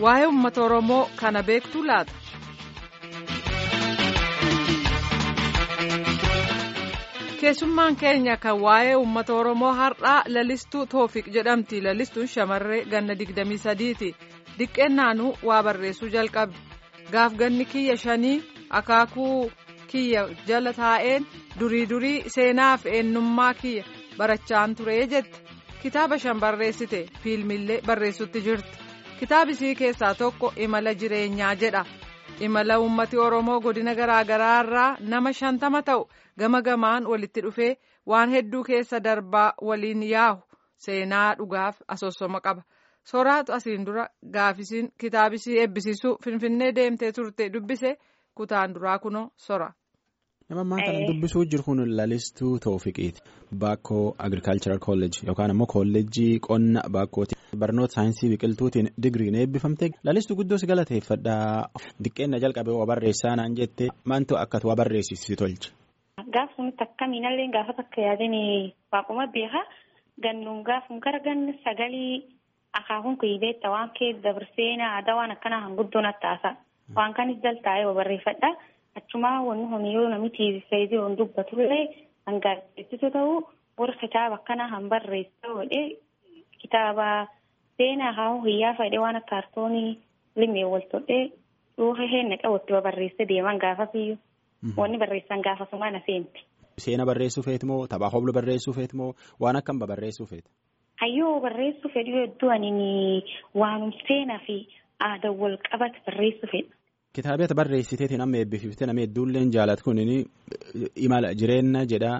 waa'ee uummata oromoo kana beektu laata. keessummaan keenya kan waa'ee uummata oromoo har'aa lalistuu toofiq jedhamti lalistuun shamarree ganna digdamii sadiiti diqqeennaanuu waa barreessuu jalqabdi gaaf ganni kiyya shanii akaakuu kiyya jala taa'een durii durii seenaaf eenyummaa kiyya barachaan turee jette kitaaba shan barreessite fiilmillee barreessutti jirti kitaabisii keessaa tokko imala jireenyaa jedha imala uummati oromoo godina garaagaraa irraa nama shantama ta'u gama gamaan walitti dhufee waan hedduu keessa darbaa waliin yaahu seenaa dhugaaf asoosoma qaba soraatu asiin dura gaafisiin kitaabisii eebbisiisuu finfinnee deemtee turte dubbise kutaan duraa kunoo sora. nama ammaa kana dubbisuu jiru kun lalistuu toofiqiiti baakkoo agirikaalcharal kolleejii yookaan ammoo kolleejii qonna baakkooti barnoota saayinsii biqiltuutiin digiriin eebbifamte lalistuu guddoo si galateeffadhaa diqqeenna jalqabee waa barreessaa naan jette maantu akka waa barreessisi tolche. Gaaf sunitti akkamiinallee gaafa takka yaadanii waaquma beekaa gannuun gaafum gara ganna sagalii akaakuun kuyyibeetta waan kee dabarseenaa aadaa waan akkanaa hanguddoon attaasa waan kanis jaltaa'ee barreeffadha. Achumaa wanni honiyyoo namichi fayyadee waan dubbatullee hangaarreessitu ta'uu warra kitaaba akkanaa han barreessaa godhee kitaaba seenaa haa hiyyaa fayidee waan akka kaartoonii limee wal tolchee dhuunfaa heenna qabutti barreessee deeman gaafasiyyuu wanni barreessan gaafasuma na seenti. Seena barreessuu feeti moo taphaa hobla barreessuu feeti moo waan akkam barreessuu feeti? Hayyoo barreessuu fedhu hedduu ani waanum seenaa fi aadaa wal qabate barreessuu fedha. Kitaabota barreessiteetiin amma eebbififtee nama hedduulleen jaalatu kun imala jireenya jedhaa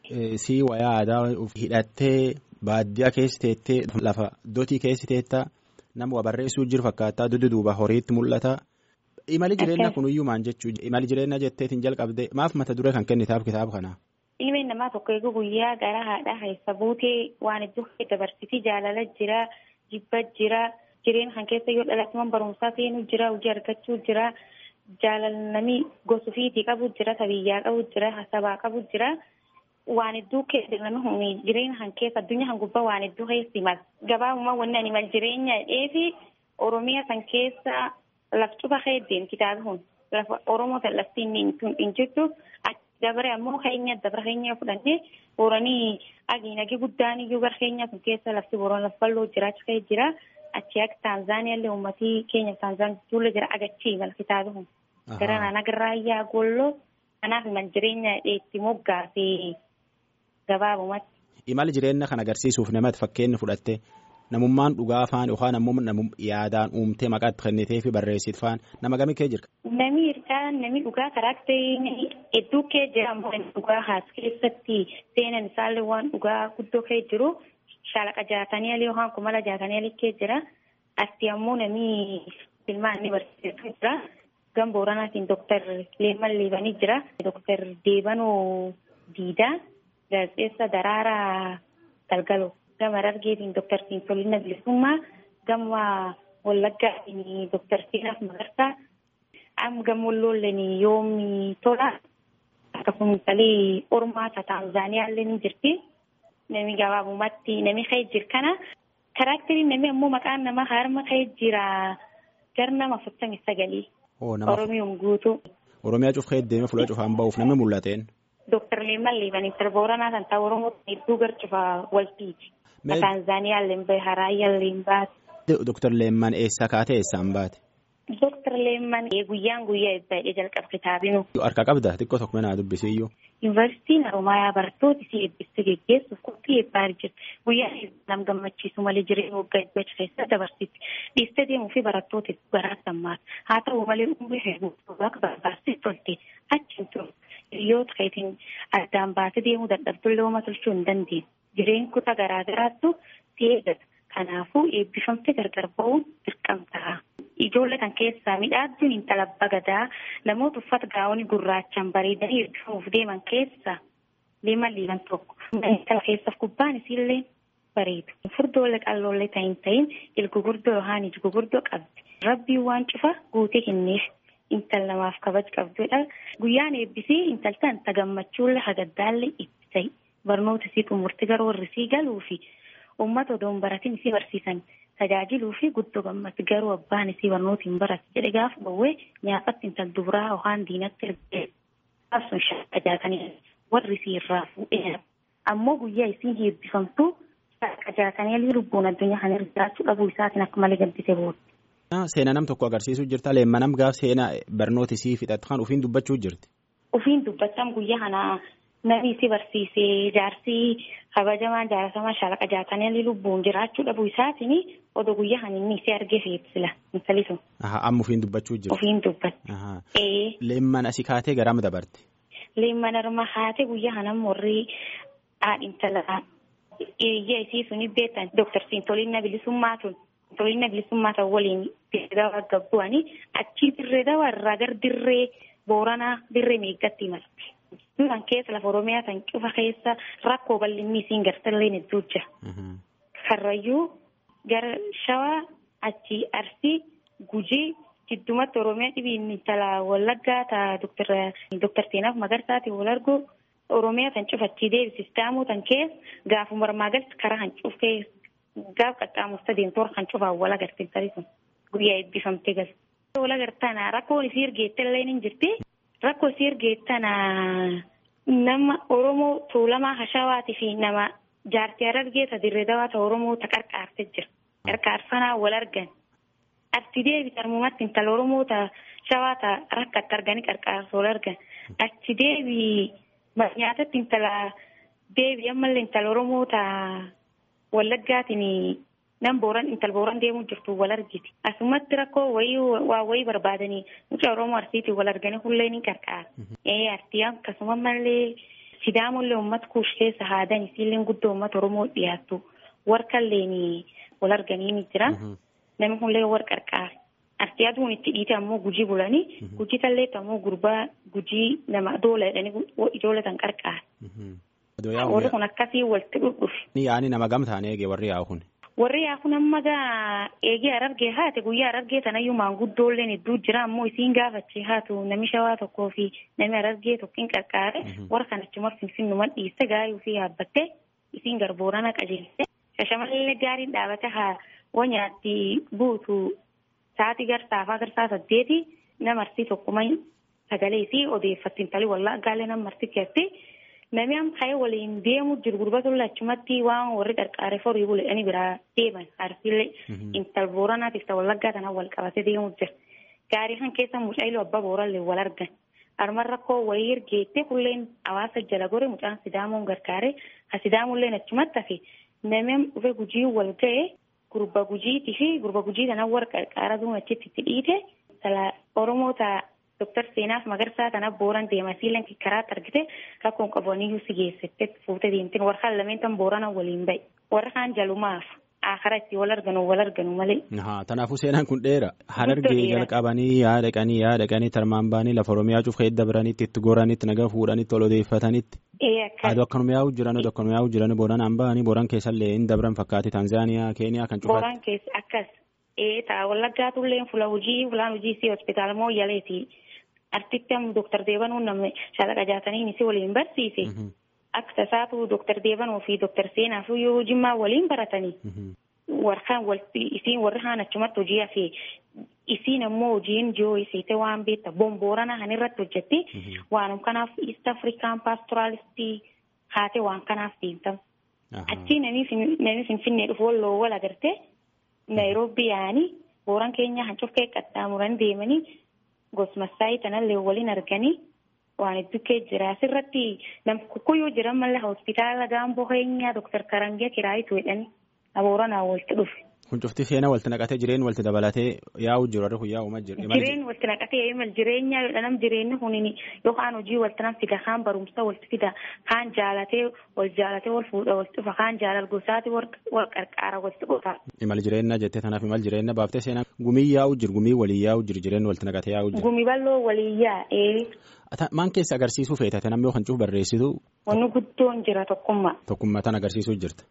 sii wayaa aadaa hidhattee baadiyyaa keessa teettee lafa dotii keessa teettaa nama waa barreessuu jiru fakkaata duddu duuba horiitti mul'ata. Imali jireenya kunuyyuu maan jechuudha imali jireenya jetteetiin jalqabde maaf mata duree kan kennitaaf kitaaba kanaa. Ilmeen namaa tokko eeguu guyyaa gara haadhaa keessa buutee waan iddoo dabarsitii jaalala jira jibba jira. Jireenya kan keessa yoo dhalatuman barumsaa seenuu jira hojii argachuu jira jaalalanii gosa ofiitii qabu jira tabiyyaa qabu jira sabaa qabu jira waan hedduu keessa namni jireenya kan keessa addunyaa kan gubbaa waan hedduu keessa mala gabaabummaa wanni ani mal jireenya dheefi oromiyaa kan keessa laftuba heddeen kitaaba kun lafa oromoo kan lafti hin jirtu dabare ammoo keenya dabara keenya fudhannee booranii agiinagi guddaan iyyuu gara keenya kun keessa lafti booroon lafa bal'oo jiraachuu ka'ee jira. Achi akka Taanzaaniyaallee uummatii keenya Taanzaaniyaa ijoollee jira agachii mala kitaaba kun. Gara naannoo Giraayyaa Golloo kanaaf imal jireenya dheetti moggaasee gabaabumatti. Imala jireenya kan agarsiisuuf namatti fakkeenya fudhattee namummaan dhugaa faan yookaan ammoo yaadaan uumtee maqaatti kennitee fi barreessitu faan nama gamii kee jira. Nami hirkaa nami dhugaa karaakterii hedduu kee jira ammoo dhugaa haas keessatti seenan isaallee waan dhugaa guddoo kee jiru. Shaalaqa jaatanii alii yookaan kumala jaatanii alii kee jira. Asti ammoo namni filmaan ni barsiisaa jira. Gan Booranaatiin Dooktar Leeman Leebanii jira. Dooktar Deebanoo Diidaa. Gaazexeessa Daraaraa Galgaloo. Gama Harargeetiin Dooktar Siintolina Bilisummaa. Gama Wallaggaatiin Dooktar Seenaaf Magarsaa. Amma gama Walloolleen Yoomi Tola. Akkasumas illee Ormaa Taanzaaniyaallee ni jirti. Nami gabaabumatti nami ka'ee jira kana karaakteriin nami ammoo maqaan namaa harma ka'ee jira gar nama afurtamii sagalii. Oromiyoom guutuu. Oromiyaa cufee deemee fuula cufaan ba'uuf namni mul'ateen. Dooktar Leeman Leebanii Booranaa kan ta'u Oromoo hedduu gar cufaa waltiiti. Taanzaaniyaa Leembaa Haraayyaa Leembaati. Dooktar Leeman eessaa kaatee eessaan baate? Dooktar Leeman guyyaan guyyaa eebbaa jalqaba kitaabinu. Harka qabda xiqqoo tokko naa dubbisiyyuu. Yuunivarsiitiin Haroomayaa barattoota isii eebbisuu geggeessuuf qophii eebbaa jirti. Guyyaa nam gammachiisu malee jireenya waggaa eebbaa keessa dabarsiisti. Dhiistee deemuu fi barattoota garaa sammaata. Haa ta'u malee umurii hedduu akka barbaachisutti tolte achi hin turu. Hiriyoota keetiin addaan baatee deemuu dadhabdullee homaa tolchuu hin dandeenye. Jireenyi kutaa garaa garaattu si eeggata. Kanaafuu eebbifamtee gargar ba'uun dirqamtaa. Ijoollee kan keessaa midhaadduun intala bagadaa namoota uffata gaa'onii gurraachaan bareedanii eebbifamuuf deeman keessaa leeman leeman tokko. Intala keessaaf gubbaan isiillee bareedu. Furdoolee qalloollee ta'in ta'in ilgugurdoo yookaan iji gugurdoo qabdi. Rabbiin waan cufa guutee kenneef intala namaaf kabaj qabdudha. Guyyaan eebbisii intaltan ta gammachuullee hagaddaallee itti ta'i. Barnoota isii xumurti gara warri isii galuu fi uummata odoon baratiin isii barsiisan tajaajiluu fi guddoo gammatti garuu abbaan isii barnoota hin barate jedhe gaafa bawwee nyaatatti intal dubiraa yookaan diinatti ergee sun shaakka jaatanii warri isii irraa fuudhee ammoo guyyaa isiin heebbifamtu shaakka jaatanii lubbuun addunyaa kana irra jiraachuu dhabuu isaatiin akka malee gaddise booda. Seenaa nam tokko agarsiisuu jirta leemmanam gaaf seenaa barnoota isii fixatu kan ufiin dubbachuu jirti. Ufiin dubbachaan guyyaa kana namni isii barsiisee jaarsi kabajamaan jaalatamaa shaalaqa jaatanii lubbuun jiraachuu dhabuu isaatiin odoo guyyaa kana inni isii argee fe'ibsila intali sun. Amma ufiin dubbachuu jirti. Ufiin dubbatti. Leemman asii kaatee garam dabarte. Leemman arma kaatee guyyaa kana morrii haadhintala iyya isii suni beektan Dooktar Siintoliina Bilisummaa tun. Siintoliina Bilisummaa ta'u waliin dirree gabbu'anii achii dirree dawaa irraa gara dirree booranaa dirree meeggatti imalti. Kan keessa lafa Oromiyaa kan cufa keessa rakkoo bal'inni isiin gartallee hedduu jira. Karrayyuu gara Shawaa achii Arsii Gujii jiddumatti Oromiyaa dhibiin tala Wallaggaa ta'a Dooktar Seenaaf Magarsaati wal argu Oromiyaa kan cufachii deebisistaamuu kan keessa gaafuma marmaa galti karaa kan cufee gaaf qaxxaamurta deemtoor kan cufaa wal agartee tarii sun guyyaa eebbifamtee galte. Wal agartana rakkoon isii ergeette illee ni jirti. Rakkoo isii ergeettana nama Oromoo Tuulamaa Hashawaatii fi nama jaartii Harargee dirree dawaa ta'e Oromoo ta qarqaartee jira. Qarqaarsanaa wal argan. Ati deebi tarmumatti intala Oromoo ta Shawaa ta rakkatti arganii qarqaarsa wal argan. Achi deebi nyaatatti intala deebi ammallee intala Oromoo ta Wallaggaatiin nam booran intal booran deemuu jirtu wal argiti. Asumatti rakkoo wayii waa wayii barbaadanii mucaa Oromoo Arsiitiin wal arganii hullee ni qarqaara. Ee Arsii akkasuma mallee Sidaamollee uummata kuush keessa haadan isiillee guddoo uummata Oromoo dhiyaattu warqallee wal arganii ni jira. Namni hullee wal qarqaara. Arsii aduun itti dhiite ammoo gujii bulanii gujii talleetti ammoo gurbaa gujii nama doola jedhanii ijoollee kan qarqaara. Warri kun akkasii walitti dhudhufe. Yaani nama gamtaan eegee warri yaa'u kun. Warri yaa'u kun amma gaa eegee arargee haate guyyaa arargee tanayyuu maanguddoolleen hedduu jira ammoo isiin gaafachee haatu nami shawaa tokkoo fi nami arargee tokkiin qarqaare warra kanachuma finfinnuma dhiiste gaayuu fi yaabbattee isiin garboorana qajeelte shashamallee gaariin dhaabate haa wanyaatti buutu sa'aatii garsaafaa garsaa saddeeti nama arsii tokkuma sagalee isii odeeffatti intali wallaa gaalee nama marti keessatti. Namni amma ka'ee waliin deemu jiru gurbatu achumatti waan warri qarqaaree forii buleedhanii biraa deeman arsiilee intal booranaatiif ta'u wallaggaa kanaan wal qabatee deemu jira. Gaarii kan keessa mucaayiluu abbaa boorallee wal argan. Arman rakkoo wayii ergeettee kulleen hawaasa jala gore mucaan sidaamuun gargaaree ha sidaamullee achumatti hafe namni dhufe gujii wal ga'e gurba gujiitii fi gurba gujii kanaan warra qarqaara duun achitti itti dhiite Oromoo ta'a. Dooktar Seenaaf Magarsaa kana booran deema siilan karaatti argite rakkoon qabaniyyuu si geessite fuutee deemteen warra kaan lameen tan boorana waliin bahe warra kaan jalumaaf akara itti wal arganu wal arganu malee. Kanaafuu seenaan kun dheera harargee jalqabanii yaa dhaqanii yaa dhaqanii tarmaan baanii lafa Oromiyaa cufa edda biranitti itti goranitti nagaa fuudhanitti ol odeeffatanitti. Aduu akkanuma yaa'u jiran aduu akkanuma yaa'u jiran booraan ba'anii booraan keessallee hin dabran fakkaate Tanzaaniyaa Keeniyaa kan cufaatti. Booraan keessa akkas ee ta'a wallaggaatullee fula hojii fulaan hojii si hospitaala moo yaleeti. Artitti amma Dooktar Deebanuu namni shaalaqa jaatanii si waliin barsiise. Akka tasaatu Dooktar Deebanuu fi Dooktar Seenaaf yoo jimmaa waliin baratanii. Warraan walitti isiin warri haan achumatti hojii hafee isiin ammoo hojiin jiru isiite waan beekta bomboorana kan irratti hojjetti waanum kanaaf East African Pastoralistii haate waan kanaaf deemtamu. Achii namni Finfinnee dhufu walloo wal agartee Naayiroobii yaa'anii booran keenya hancufkee qaxxaamuranii deemanii. Gosmassaayii kanallee waliin arganii waan hedduu kee jira. Asirratti nam kukkuyyuu jiran malee hospitaala gaamboo keenyaa Dooktar Karangiyaa Kiraayitu jedhanii abooranaa walitti dhufe. Kun cufti seenaa walitti naqatee jireen walitti dabalatee yaa'u jiru warri kun yaa'u ma jiru. Jireen walitti naqatee imal jireenyaa yoo dhanam jireenyi kun yookaan hojii walitti nam fida kaan barumsa walitti fida kaan jaalatee wal jaalatee wal fuudha walitti dhufa kaan jaalal gosaati wal qarqaara walitti dhufa. Imal jireenyaa jettee tanaaf imal jireenyaa baaftee seenaa gumii yaa'u jiru gumii walii yaa'u jiru jireen walitti naqatee yaa'u jiru. Gumii bal'oo walii yaa'ee. Maan keessa agarsiisuu feetate namni yoo kan cuuf barreessitu. Wanni guddoon jira tokkummaa. Tokkummaa tan agarsiisuu jirta.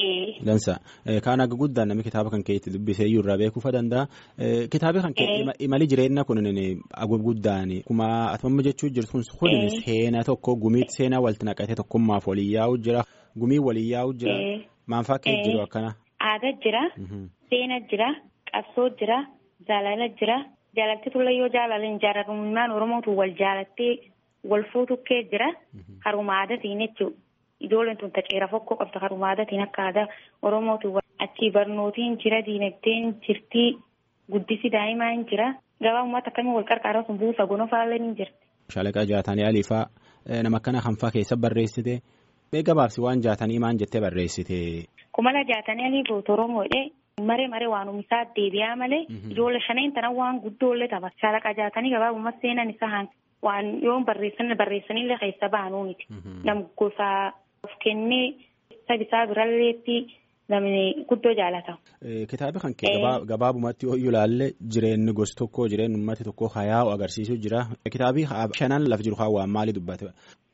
Dansa kaan akka guddaan namni kitaaba kan keetti dubbisee iyyuu irraa beekuu danda'a. Kitaabi kan keetti imali jireenya kun agub guddaan kuma atamamma jechuu jirtu kun kun seenaa tokko gumiitti seenaa walitti naqatee tokkummaaf walii yaa'u jira gumii walii yaa'u jira maanfaa kee jiru akkana. Aadaa jira. seena jira qabsoo jira jaalala jira jaalalti tulla yoo jaalalan jaalalummaan oromootu wal jaalattee wal fuutukkee jira haruma aadaatiin jechuudha. Ijoolleen tun taqeera fokkoo qabda haruma aadaatiin akka aadaa oromootu achi barnootiin jira diinagdeen jirtii guddisi daa'imaa hin jira gabaa uummata akkamii wal qarqaaraa sun buusa gonofaallee ni jirti. Shaalaqaa jaatanii aliifaa nama akkana kanfaa keessa barreessite mee gabaabsi waan jaatanii maan jettee barreessite. Kumala jaatanii aliifuu oromoodhe maree maree waanuma isaa deebi'aa malee ijoollee shaneen tana waan guddoollee tapha shaalaqaa jaatanii gabaabummaa seenan isaa waan yoo barreessan barreessanillee keessa baanuu miti. Nam gosa of kennee sabisaa biralleetti namni guddoo jaalata. Kitaaba kan kee gabaabumatti yoo ilaalle jireenyi gosa tokkoo jireenyi uummata tokkoo hayaa'u agarsiisu jira. Kitaabii shanan laf jiru waan maalii dubbate?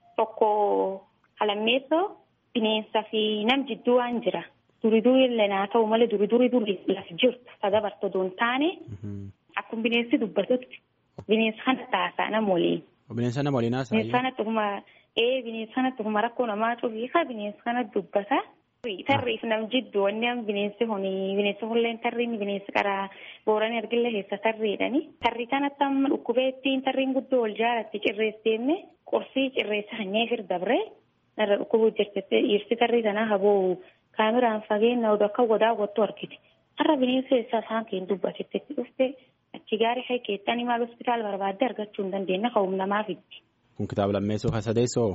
Tokko halammeessoo bineensaa fi nam jidduu waan jira. Duri duri illee naa ta'u malee duri duri duri laf jirtu sadabarta doon taane akkuma bineensi dubbatutti bineensa kana taasaa nama waliin. Bineensa nama waliin haasaa? Bineensa kana tuhuma ee bineensa kana tuhuma rakkoo namaa cufiika bineensa kana dubbata. Tarriif nam jiddu wanni am bineensi huni bineensi hulleen tarriin bineensi karaa booranii argillee keessa tarriidhani. Tarri kanatti amma dhukkubeettiin tarriin guddoo wal jaalatti cirreesseenne qorsii cirreessa hanyee fir dabre narra dhukkubuu jirtette dhiirsi tarrii sanaa haboo kaameraan fageenya oduu akka godaa gottu argite. Har'a bineensi keessaa isaan keenya dubbatetti dhufte achi gaarii kee keessatti maal hospitaala barbaadde argachuu hin dandeenye ka'uum namaa fiddi. Kun kitaaba lammeessoo kan sadeessoo?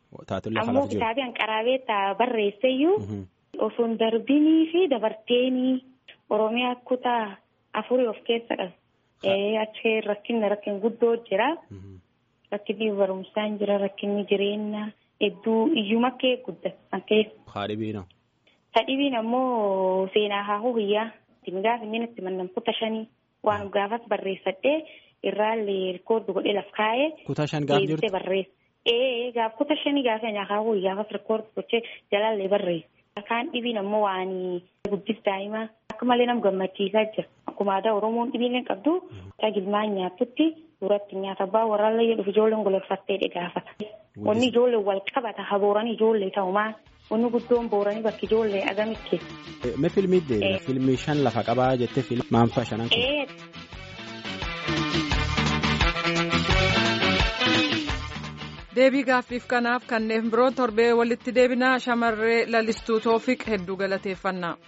Ammoo kitaabii hanqaraabee taa barreesseyyuu osoo hin darbinii fi dabarteenii Oromiyaa kutaa afurii of keessa qabu. Achi rakkinni rakkin guddoo jira. Rakkinni barumsaan jira rakkinni jireenya hedduu iyyuma kee guddatan keessa. Haadhibiina. Sadhibiin ammoo seenaa haahuu hiyyaa. Gaafa inni itti mannamtoota shanii waan gaafas barreessadhee irraallee rikoordi godhee laf kaa'ee. Kutaa shan gaaf jirtu. barreessa. Ee gaaf kutaa shanii gaafa nyaakaawuu gaafas rikoordi gochee jalaallee barreessa. Kaan dhibiin ammoo waan guddis daa'imaa akka malee nama gammachiisaa jira. Akkuma aadaa Oromoon dhibiileen qabdu gilmaan nyaatutti duratti nyaata abbaa warraallee jedhuuf ijoolleen gololfattee gaafata. Wanni ijoollee wal qabata habooranii ijoollee ta'umaa wanni guddoon booranii bakki ijoollee agamitti. Mee fiilmii deebi'a fiilmii shan lafa qabaa jettee fiilmii maanfaa shanan. deebii gaaffiif kanaaf kanneen biroo torbee walitti deebinaa shamarree lalistuu toofiq hedduu galateeffannaa.